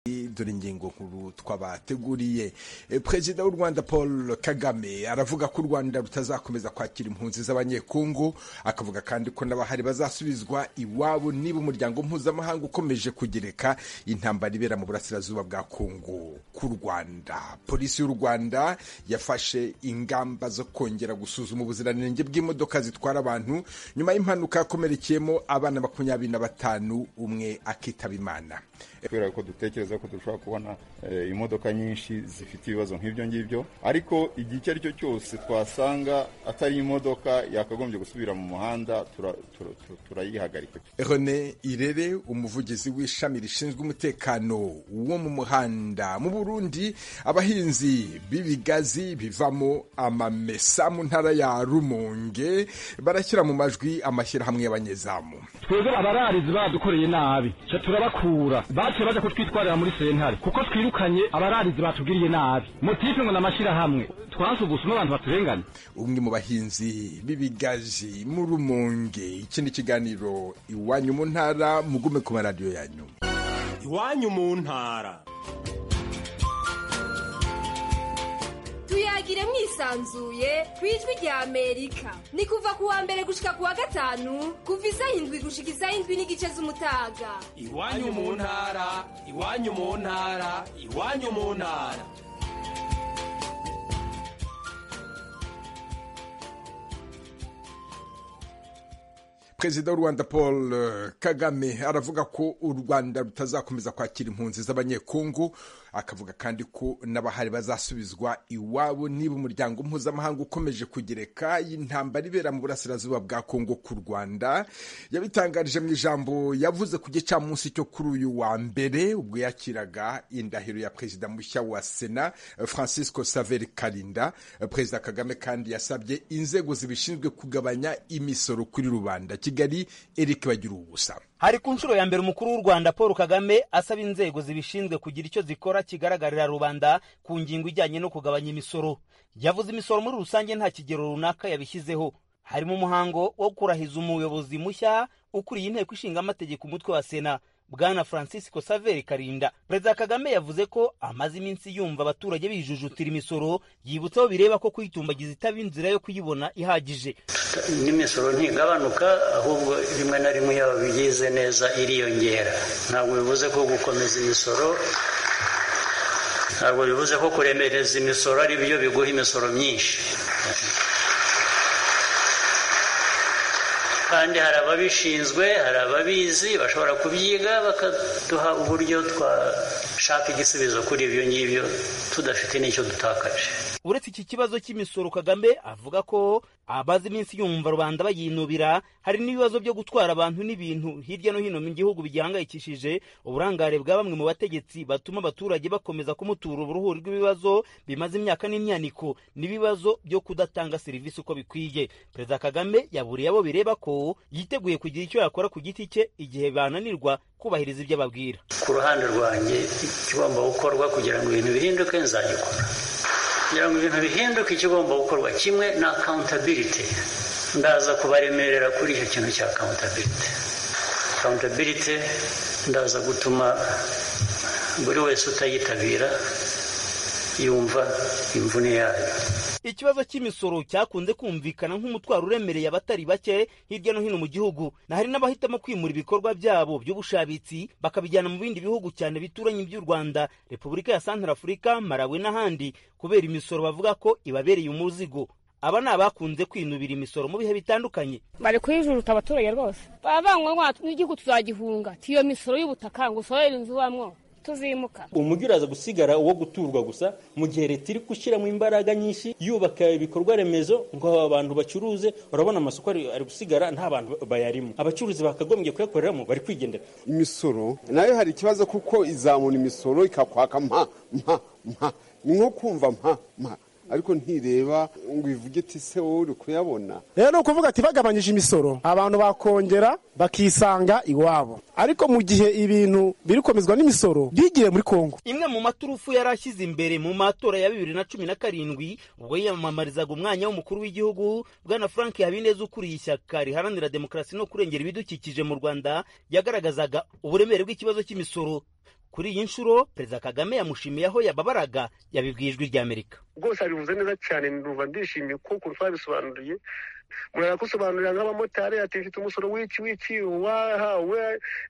dore ingingo nkuru twabateguriye perezida w'u rwanda paul kagame aravuga ko u rwanda rutazakomeza kwakira impunzi z'abanyekungu akavuga kandi ko n'abahari bazasubizwa iwabo niba umuryango mpuzamahanga ukomeje kugereka intambara ibera mu burasirazuba bwa kungu ku rwanda polisi y'u rwanda yafashe ingamba zo kongera gusuzuma ubuziranenge bw'imodoka zitwara abantu nyuma y'impanuka yakomerekeyemo abana makumyabiri na batanu umwe akitaba imana kubera ko dutekereza ko dushobora kubona imodoka nyinshi zifite ibibazo nk'ibyo ngibyo ariko igihe icyo ari cyo cyose twasanga atari imodoka yakagombye gusubira mu muhanda turayihagarika René Irere umuvugizi w'ishami rishinzwe umutekano wo mu muhanda mu Burundi abahinzi b'ibigazi bivamo amamesa mu ntara ya Rumonge barashyira mu majwi amashyirahamwe y'abanyezamu twebwe abararizi badukoreye nabi turabakura baciye baje kutwitwarira muri sentare kuko twirukanye abararizi batubwiriye nabi motife ngo n'amashyirahamwe twanse ubusuma abantu baturengane umwe mu bahinzi b'ibigazi mu rumonge iki ni ikiganiro iwanyu mu ntara mugume ku maradiyo yanyu iwanyu mu ntara tuyagire mwisanzuye ku ijwi rya amerika ni kuva ku wa mbere gushika ku wa gatanu kuva isaha indwi gushika isaha indwi n'igice z'umutaga iwanyu mu ntara iwanyu mu ntara iwanyu mu ntara perezida w'u rwanda paul kagame aravuga ko u rwanda rutazakomeza kwakira impunzi z'abanyekungu akavuga kandi ko n'abahari bazasubizwa iwabo niba umuryango mpuzamahanga ukomeje kugereka intambara ibera mu burasirazuba bwa kongo ku rwanda yabitangarije mu ijambo yavuze ku gicamunsi cyo kuri uyu wa mbere ubwo yakiraga indahiro ya perezida mushya wa sena francisco saveri karinda perezida kagame kandi yasabye inzego zibishinzwe kugabanya imisoro kuri rubanda kigali eric bagira ubusa hari ku nshuro ya mbere umukuru w'u rwanda paul kagame asaba inzego zibishinzwe kugira icyo zikora kigaragarira rubanda ku ngingo ijyanye no kugabanya imisoro yavuze imisoro muri rusange nta kigero runaka yabishyizeho harimo umuhango wo kurahiza umuyobozi mushya ukuriye inteko ishinga amategeko umutwe wa sena bwana francisco saveri karinda perezida kagame yavuze ko amaze iminsi yumva abaturage bijujutira imisoro yibutsaho bireba ko kuyitumbagiza itaba inzira yo kuyibona ihagije n'imisoro ntigabanuka ahubwo rimwe na rimwe yaba bigize neza iriyongera ntabwo bivuze ko gukomeza imisoro ntabwo bivuze ko kuremereza imisoro ari byo biguha imisoro myinshi kandi hari ababishinzwe hari ababizi bashobora kubyiga bakaduha uburyo twashaka igisubizo kuri ibyo ngibyo tudafite n'icyo dutakaje uretse iki kibazo cy'imisoro kagame avuga ko abazi iminsi yumva rubanda bayinubira hari n'ibibazo byo gutwara abantu n'ibintu hirya no hino mu gihugu bigihangayikishije uburangare bwa bamwe mu bategetsi batuma abaturage bakomeza kumutura uruhuri rw'ibibazo bimaze imyaka n'imyaniko n'ibibazo byo kudatanga serivisi uko bikwiye perezida kagame yaburiye abo bireba ko yiteguye kugira icyo yakora ku giti cye igihe bananirwa kubahiriza ibyo ababwira ku ruhande rwanjye ikigomba gukorwa kugira ngo ibintu bihinduke nzagikora kugira ngo ibintu bihinduke ikigomba gukorwa kimwe na akawuntabiriti ndaza kubaremerera kuri icyo kintu cya akawuntabiriti akawuntabiriti ndaza gutuma buri wese utayitabira yumva imvune yayo ikibazo cy'imisoro cyakunze kumvikana nk'umutwaro uremereye abatari bake hirya no hino mu gihugu na hari n'abahitamo kwimura ibikorwa byabo by'ubushabitsi bakabijyana mu bindi bihugu cyane bituranye iby'u rwanda repubulika ya santara afurika marawi n'ahandi kubera imisoro bavuga ko ibabereye umuzigo aba ni abakunze kwinubira imisoro mu bihe bitandukanye bari kuyijuruta abaturage rwose baba bangwa n'igihugu tuzagihunga tiyo misoro y'ubutaka ngo usorere inzu ubamo tuzimuka umujyi uraza gusigara uwo guturwa gusa mu gihe leta iri gushyiramo imbaraga nyinshi yubaka ibikorwa remezo ngo abantu bacuruze urabona amasoko ari gusigara nta bantu bayarimo abacuruzi bakagombye kuyakoreramo bari kwigendera imisoro nayo hari ikibazo kuko izamura imisoro ikakwaka mpa mpa mpa ni nko kumva mpa mpa ariko ntireba ngo ivuge ati se wowe uri kuyabona rero ni ukuvuga ati bagabanyije imisoro abantu bakongera bakisanga iwabo ariko mu gihe ibintu biri gukomezwa n'imisoro byigiye muri kongo imwe mu maturufu yari ashyize imbere mu matora ya bibiri na cumi na karindwi ubwo yiyamamarizaga umwanya w'umukuru w'igihugu bwana frank habineza ukuriye ishyaka riharanira demokarasi no kurengera ibidukikije mu rwanda yagaragazaga uburemere bw'ikibazo cy'imisoro kuri iyi nshuro perezida kagame yamushimiye aho yababaraga yabibwiye ijwi ry'amerika rwose abivuze neza cyane numva ndishimye kuko twabisobanuriye murakusobanurira nk'abamotari ati mfite umusoro w'iki w'iki wahawe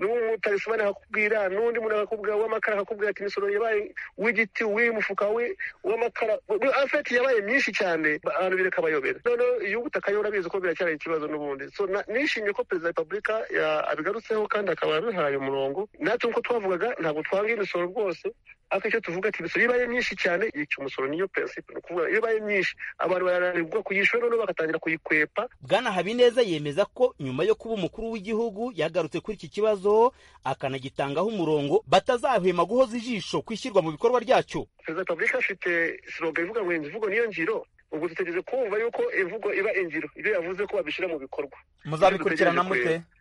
n'umumotari usobane akakubwira n'undi muntu akakubwira w'amakara akakubwira ati imisoro yabaye w'igiti w'umufuka w'amakara afeti yabaye myinshi cyane abantu birakabayobera noneho iyo ubutaka yo urabizi ko biracyari ikibazo n'ubundi so na- nishimye ko perezida wa repubulika ya- abigarutseho kandi akaba abihaye umurongo natwe nk'uko twavugaga ntabwo twanga imisoro rwose ariko icyo tuvuga ati imisoro iyo ibaye myinshi cyane yica umusoro niyo prinsipe ni ukuvuga iyo ibaye myinshi abantu barananirwa kuyishyura noneho bagatangira kuyikwepa bwana habineza yemeza ko nyuma yo kuba umukuru w'igihugu yagarutse kuri iki kibazo akanagitangaho umurongo batazahwema guhoza ijisho ku ishyirwa mu bikorwa ryacyo perezida wa repubulika afite siroga ivuga ngo imvugo niyo ngiro ubwo dutegereje kumva yuko imvugo iba ingiro ibyo yavuze ko babishyira mu bikorwa muzabikurikirana Ibyo dutegereje mute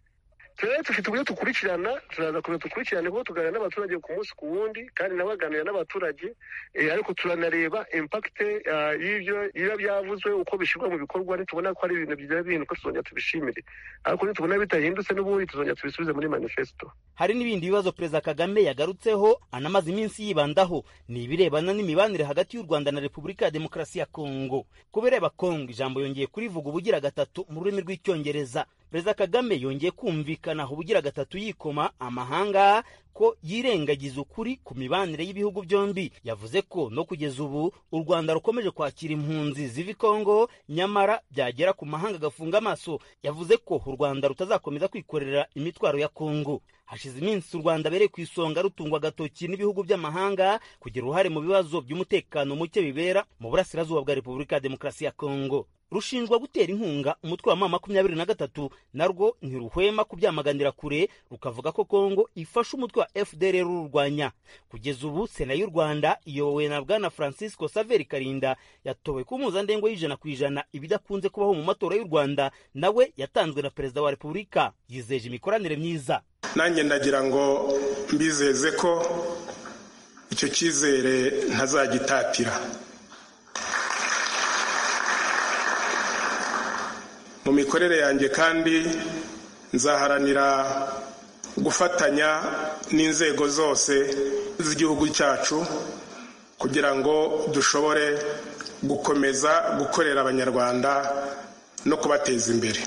turere dufite uburyo dukurikirana turaza kubera dukurikirane kuko tuganira n'abaturage ku munsi ku wundi kandi nabo baganira n'abaturage eh, ariko turanareba impakite y'ibyo biba byavuzwe uko bishyirwa mu bikorwa nitubona ko ari ibintu byaba bihinduka tuzongera tubishimire ariko nitubona bitahindutse n'ubundi tuzongera tubisubize muri manifesito hari n'ibindi bibazo perezida kagame yagarutseho anamaze iminsi yibandaho ni ibirebana n'imibanire hagati y'u rwanda na repubulika ya demokarasi ya kongo ku bireba kongo ijambo yongeye kurivuga ubugira gatatu mu rurimi rw'icyongereza perezida kagame yongeye kumvikana ubugira gatatu yikoma amahanga ko yirengagiza ukuri ku mibanire y'ibihugu byombi yavuze ko no kugeza ubu u rwanda rukomeje kwakira impunzi ziva i kongo nyamara byagera ku mahanga agafunga amaso yavuze ko u rwanda rutazakomeza kwikorera imitwaro ya kongo hashize iminsi u rwanda bereye ku isonga rutungwa agatoki n'ibihugu by'amahanga kugira uruhare mu bibazo by'umutekano muke bibera mu burasirazuba bwa repubulika ya demokarasi ya kongo rushinjwa gutera inkunga umutwe wa ma makumyabiri na gatatu narwo ntiruhwema kubyamaganira kure rukavuga ko kongo ifasha umutwe wa fdr rurwanya kugeza ubu sena y'u rwanda iyobowe na bwana francisco saveri karinda yatowe ku mpuzandengo y'ijana ku ijana ibidakunze kubaho mu matora y'u rwanda nawe yatanzwe na perezida wa repubulika yizeje imikoranire myiza nanjye ndagira ngo mbizeze ko icyo cyizere ntazagitatira mu mikorere yanjye kandi nzaharanira gufatanya n'inzego zose z'igihugu cyacu kugira ngo dushobore gukomeza gukorera abanyarwanda no kubateza imbere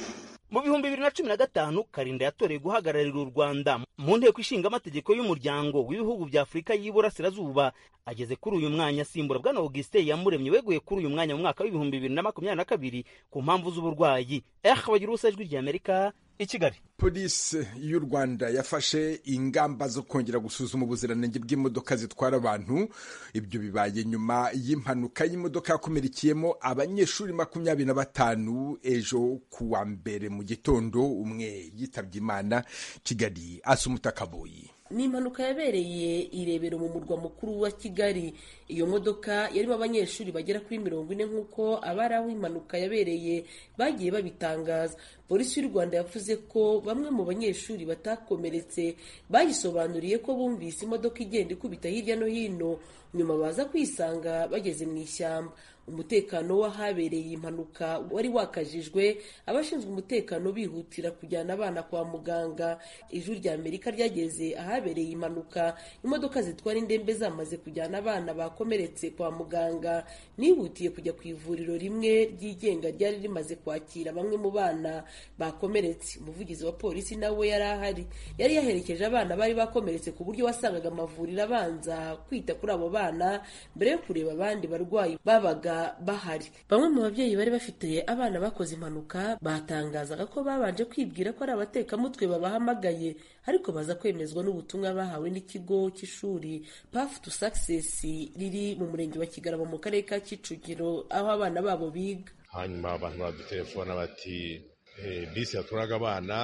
mu bihumbi bibiri na cumi na gatanu karinda yatoreye guhagararira u rwanda mu nteko ishinga amategeko y'umuryango w'ibihugu bya afurika y'iburasirazuba ageze kuri uyu mwanya asimbura bwana augustin yamuremye weguye kuri uyu mwanya mu mwaka w'ibihumbi bibiri na makumyabiri na kabiri ku mpamvu z'uburwayi eh bagira ubusa ijwi ry'amerika i kigali polisi y'u rwanda yafashe ingamba zo kongera gusuzuma ubuziranenge bw'imodoka zitwara abantu ibyo bibaye nyuma y'impanuka y'imodoka yakomerekeyemo abanyeshuri makumyabiri na batanu ejo ku wa mbere mu gitondo umwe yitabye imana kigali asumuta kaboyi ni impanuka yabereye irebero mu murwa mukuru wa kigali iyo modoka yarimo abanyeshuri bagera kuri mirongo ine nk'uko abari aho impanuka yabereye bagiye babitangaza polisi y'u rwanda yavuze ko bamwe mu banyeshuri batakomeretse bayisobanuriye ko bumvise imodoka igenda ikubita hirya no hino nyuma baza kwisanga bageze mu ishyamba umutekano w'ahabereye impanuka wari wakajijwe abashinzwe umutekano bihutira kujyana abana kwa muganga ijwi rya amerika ryageze ahabereye impanuka imodoka zitwara indembe zamaze kujyana abana bakomeretse kwa muganga nihutiye kujya ku ivuriro rimwe ryigenga ryari rimaze kwakira bamwe mu bana bakomeretse umuvugizi wa polisi nawe yari ahari yari yaherekeje abana bari bakomeretse ku buryo wasangaga amavuriro abanza kwita kuri abo bana mbere yo kureba abandi barwayi babaga bahari bamwe mu babyeyi bari bafite abana bakoze impanuka batangazaga ko babanje kwibwira ko ari abatekamutwe babahamagaye ariko baza kwemezwa n'ubutumwa bahawe n'ikigo cy'ishuri pafu tu sakisesi riri mu murenge wa kigarama mu karere ka kicukiro aho abana babo biga hanyuma abantu badutelefona bati "Eh, bisi yatwaraga abana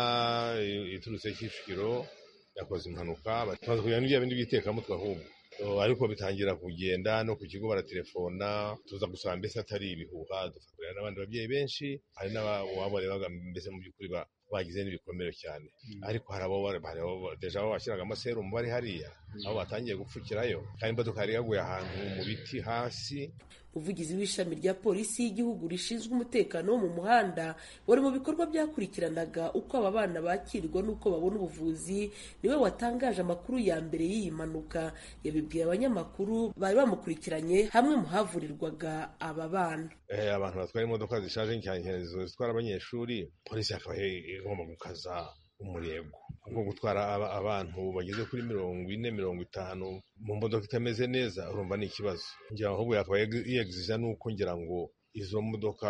eh, iturutse kicukiro yakoze impanuka bati, tumaze kujyana n'ibya bindi bitekamutwe ahubwo So, ariko bitangira kugenda no ku kigo baratelefona tuza gusaba mbese atari ibihuha dufatira n'abandi babyeyi benshi hari n'abawabo barebaga mbese mu by'ukuri ba- bagize n'ibikomere cyane ariko hari abo bari- hari abo deja abo bashyiragamo serumu bari hariya abo batangiye gupfukirayo kandi imodoka yari yaguye ahantu mu biti hasi umuvugizi w'ishami rya polisi y'igihugu rishinzwe umutekano wo mu muhanda wari mu bikorwa byakurikiranaga uko aba bana bakirwa n'uko babona ubuvuzi niwe watangaje amakuru ya mbere y'iyi mpanuka yabibwiye abanyamakuru bari bamukurikiranye hamwe mu havurirwaga aba bana Eh, abantu batwara imodoka zishaje nk'izo zitwara abanyeshuri polisi yakaba i- igomba gukaza umurego nko gutwara aba- abantu bageze kuri mirongo ine mirongo itanu mu modoka itameze neza urumva ni ikibazo ngira ngo ahubwo yakabaye yegizija nuko ngira ngo izo modoka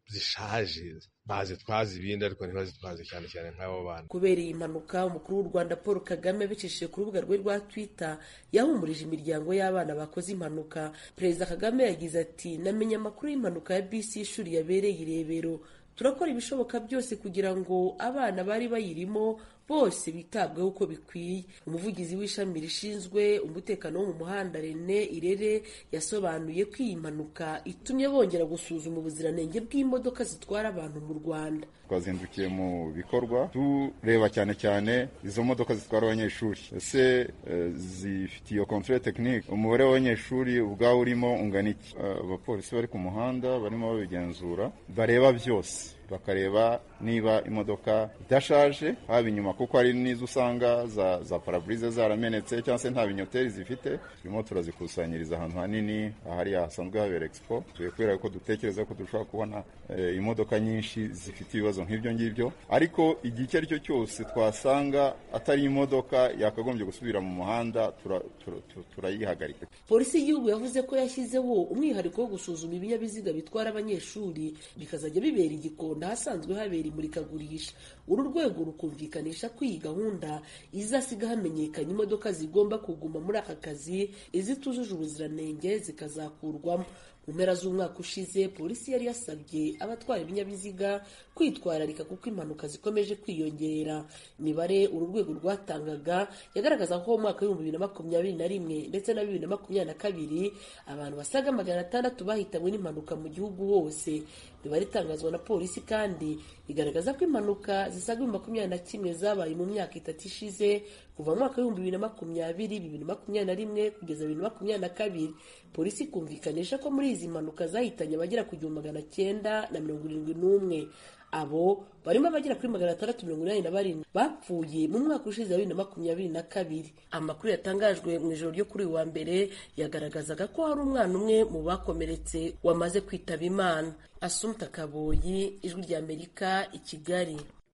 zishaje bazitwaza ibindi ariko ntibazitwaze cyane cyane nk'abo bana kubera iyi mpanuka umukuru w'u rwanda paul kagame abicishije ku rubuga rwe rwa twitter yahumurije imiryango y'abana bakoze impanuka perezida kagame yagize ati namenye amakuru y'impanuka ya bisi y'ishuri yabereye i rebero turakora ibishoboka byose kugira ngo abana bari bayirimo bose bitabweho uko bikwiye umuvugizi w'ishami rishinzwe umutekano wo mu muhanda rene irere yasobanuye ko iyi mpanuka itumye bongera gusuzuma ubuziranenge bw'imodoka zitwara abantu mu rwanda twazindukiye mu bikorwa tureba cyane cyane izo modoka zitwara abanyeshuri ese eh, zifite iyo kontrole tekinike umubare w'abanyeshuri ubwawe urimo ungana iki Eh, abapolisi bari ku muhanda barimo babigenzura bareba byose bakareba niba imodoka idashaje haba inyuma kuko hari n'izo usanga za, za paraburize zaramenetse cyangwa se nta binyoteri zifite turimo turazikusanyiriza ahantu hanini ahariya hasanzwe habera expo tuye kubera ko dutekereza ko dushobora kubona eh, imodoka nyinshi zifite ibibazo nk'ibyo ngibyo ariko igihe icyo ari cyo cyose twasanga atari imodoka yakagombye gusubira mu muhanda tura- tura- tura- turayihagarika polisi y'igihugu yavuze ko yashyizeho umwihariko wo gusuzuma ibinyabiziga bitwara abanyeshuri bikazajya bibera igikonda ahasanzwe habera imurikagurisha uru rwego rukumvikanisha ko iyi gahunda izasiga hamenyekana imodoka zigomba kuguma muri aka kazi izitujuje ubuziranenge zikazakurwamo mu mpera z'umwaka ushize polisi yari yasabye abatwara ibinyabiziga kwitwararika kuko impanuka zikomeje kwiyongera imibare uru rwego rwatangaga yagaragaza ko mu mwaka w'ibihumbi bibiri na makumyabiri na rimwe ndetse na bibiri na makumyabiri na kabiri abantu basaga magana atandatu bahitanywe n'impanuka mu gihugu hose imibare itangazwa na polisi kandi igaragaza ko impanuka zisaga ibihumbi makumyabiri na kimwe zabaye mu myaka itatu ishize kuva mu mwaka w'ibihumbi bibiri na makumyabiri bibiri na makumyabiri na rimwe kugeza bibiri na makumyabiri na kabiri polisi ikumvikanisha ko muri izi mpanuka zahitanye abagera ku gihumbi magana cyenda na mirongo irindwi n'umwe abo barimo abagera kuri magana atandatu mirongo inani na barindwi bapfuye mu mwaka ushize wa bibiri na makumyabiri na kabiri amakuru yatangajwe mu ijoro ryo kuri uyu wa mbere yagaragazaga ko hari umwana umwe mu bakomeretse wamaze kwitaba imana asumta kaboyi ijwi ry'amerika i kigali